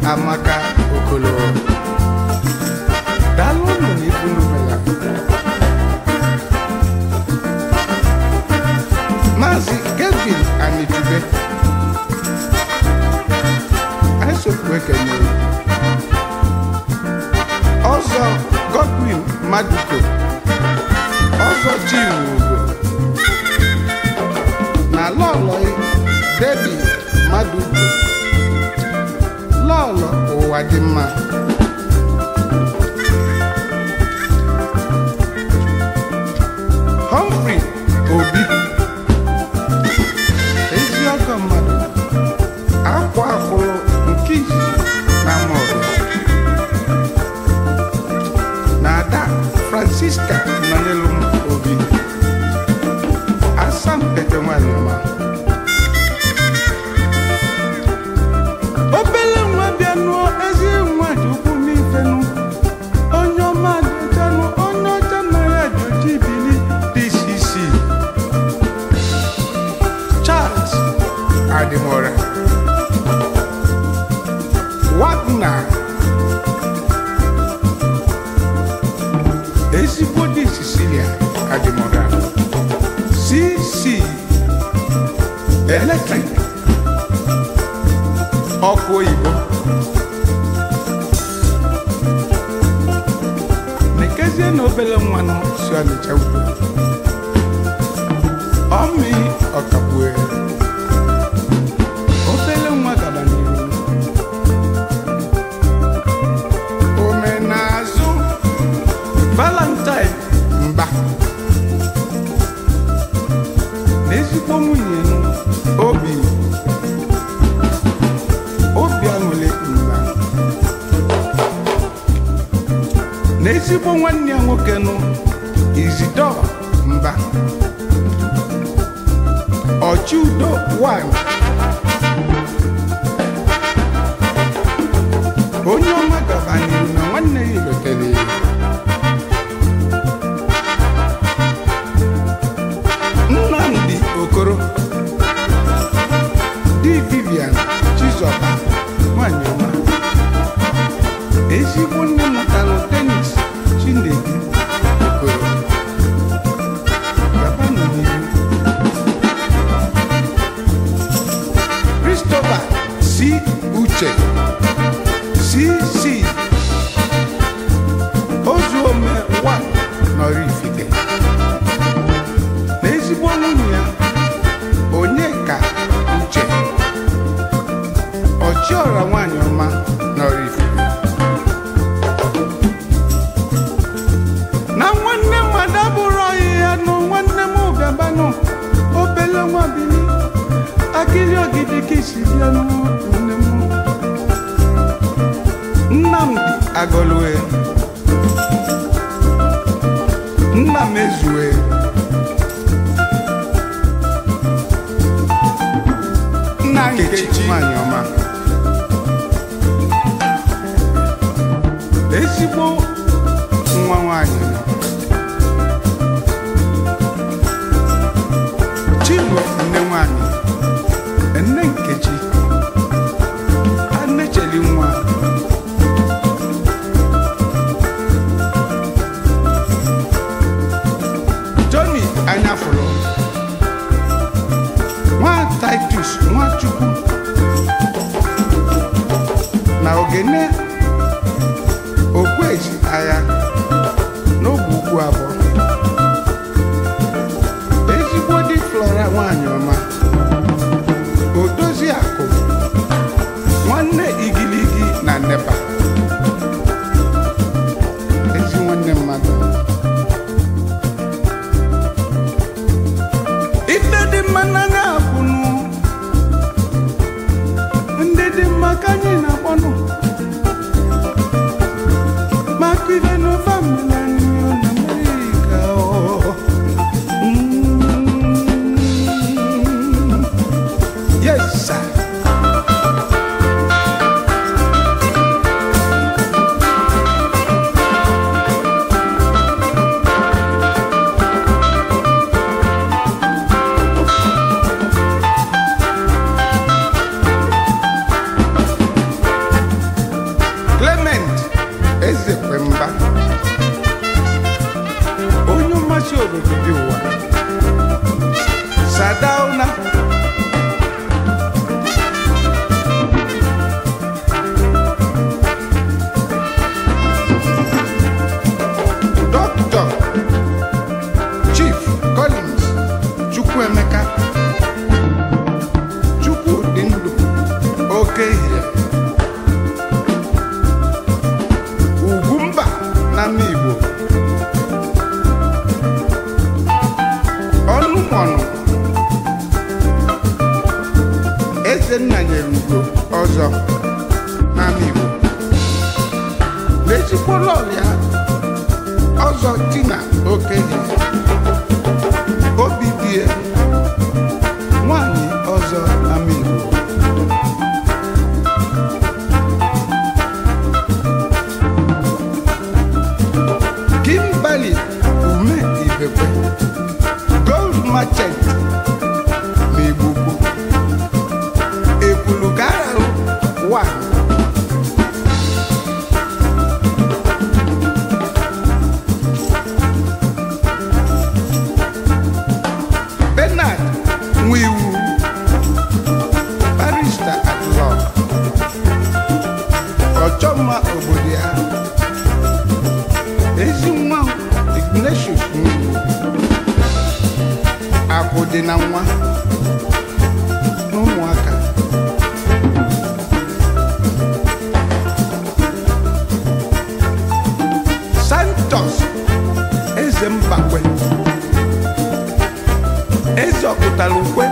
amaka okolo daalụ ụnụ na ibu numela maazị gavin anitube anyị sokwu ekene ọzọ godwin maduko ọzọ chinwugo na lọlọi debi maduko lọlọ ụwa dị mma Humphrey Obi ezi ọgọ mmadụ akwa akwụrụ nke izizi na mọrụ na ada Francisca nọnyelu m Obi asampete nwanyị ọma obele nwa bịa nụọ ezi nwa ji ukwu n'ifenu onye ọma dịjanụ onye ọcha na ya joji bili dcc charles adimora wagner ezigbo dị sicilia adimora cc electric ọkụ oyibo nekezie na obele nwanụ si ọnịcha ugbo ọmị ọkagbue obele nwa gaba n'ihu omenazụ valentine mba na ezigbo nwunye m, obi obi aṅụle mba na ezigbo nwanne ya nwoke nụ izidọ mba ọchị udo wan onye ọma gabanyere na nwanne ya ilotere ya nnamdi okoro di vivian chizọba nwanyị ọma ezigbo nne mụtara tenis chinedu okoro gabanụ n'ihu christopher si uche cc ozuome wa nọrọ ifite na ezigbo nwunye ya onye ka uche ọchịọra nwanyị ọma nọrọ ifite na nwanne mmadụ abụrụ ọyị ya nụ nwanne m bịabanụ obele nwa bili akịrị ogidi ka isi bịa nụ nwanne m nnamdị agọlue nna m ezue nna nkechi nwanyị ọma ezigbo nwa nwanyị chinwe nne nwanyị nne nkechi anecheli nwa Johnny anyafụrụ nwa Titus Nwachukwu na ogene okweji agha n'oge ugwu abụọ ezigbo di Flora nwanyị ọma odozi akụ nwanne igiligi na nepa ezi nwanne mmadụ ife dị mma n'anya akwụnụ ndị dị mma ka anyị na-akpọnụ maka ife n'ofe mmiri anyị ọ na mmiri oke ihe ugwumba na mma igbo ọnụmọnụ eze nna nyere ugo ọzọ n'ama igbo n'ezigbo lọlịa ọzọ tina okenye obi die nwanyị ọzọ ama igbo kimbali ume ibekwe gold merchant na igbugbo ekwulu gara wa Bernard Nwiwu barrister at law ọchọmma obodo ya ezi nwa Ignatius Nwiwu akụ dị na nwa na ụmụaka Santos eze mbakwe eze ọpụtara ukwe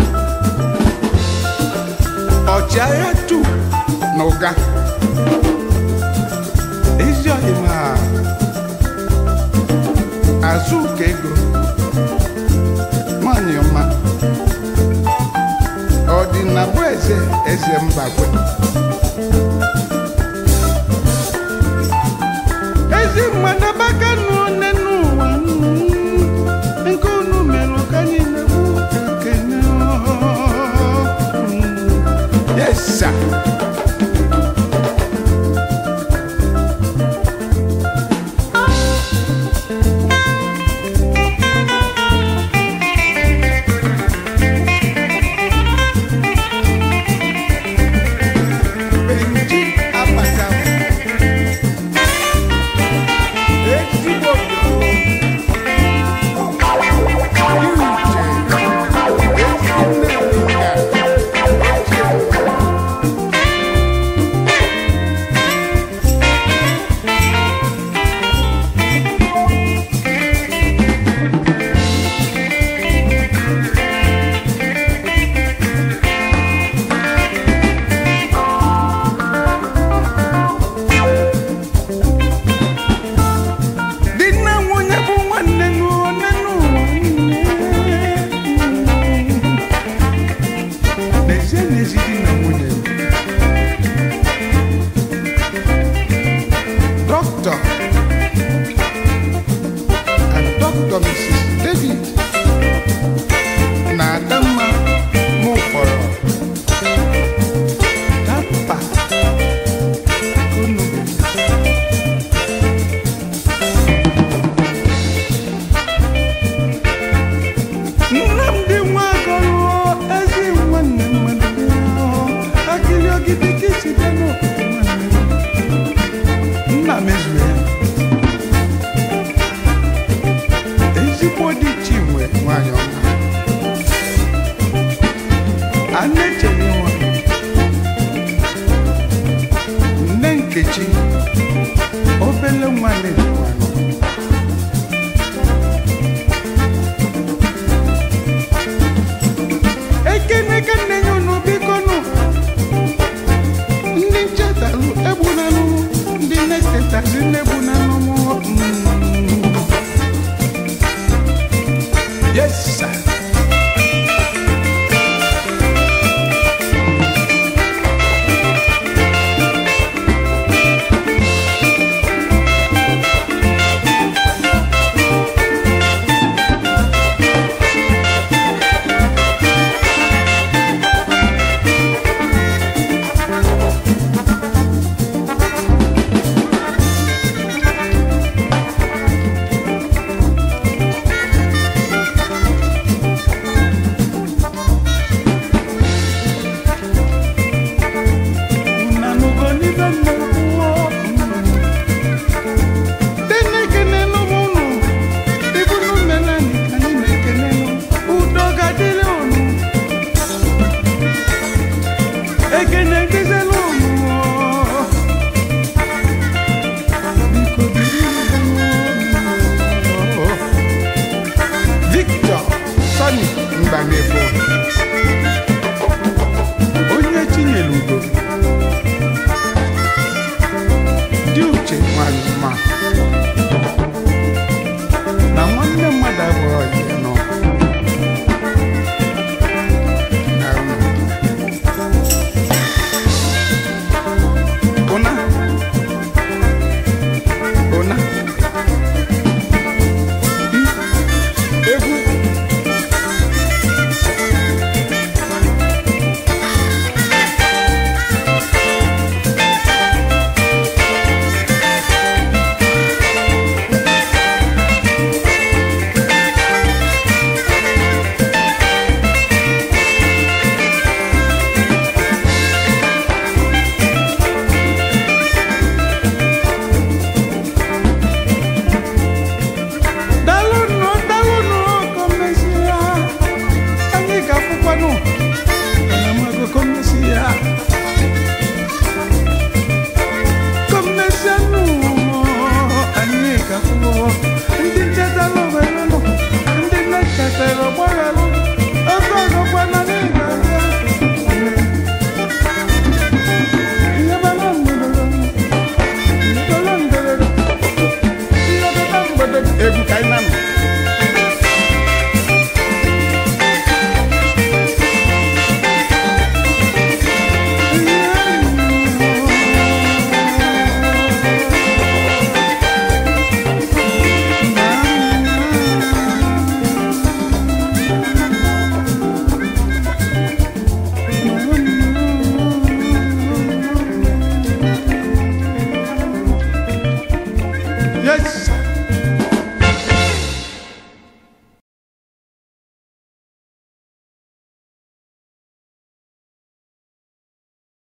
ọchịagha tu na ụga ezi ọhịma azụ ụka ego nwanyị ọma ọdịnabụ eze eze mbakwe ezi mmadụ abakanu one n'ụwa mm, nke unu mere ka anyị na-ekwu ekene mm. yes sir. Benji Apatawa. Ezigbo obodo. Uche. Ezinne Linga. Di na nwunye bụ nwanne n'one n'ụwa niile. N'ezie n'ezi di na nwunye. Dr. and Dr. Mrs. David na Adamma Mụfọrọ. Dapa Kunubu. Nnamdị Nwagọlụ ezi nwanne mmadụ akịrị ogidi ka isi bịa n'obodo nwanne m. nna mezuru ya ezigbo dị chinwe nwanyị ọma a na-echere nwa nne nkechi obele nwanne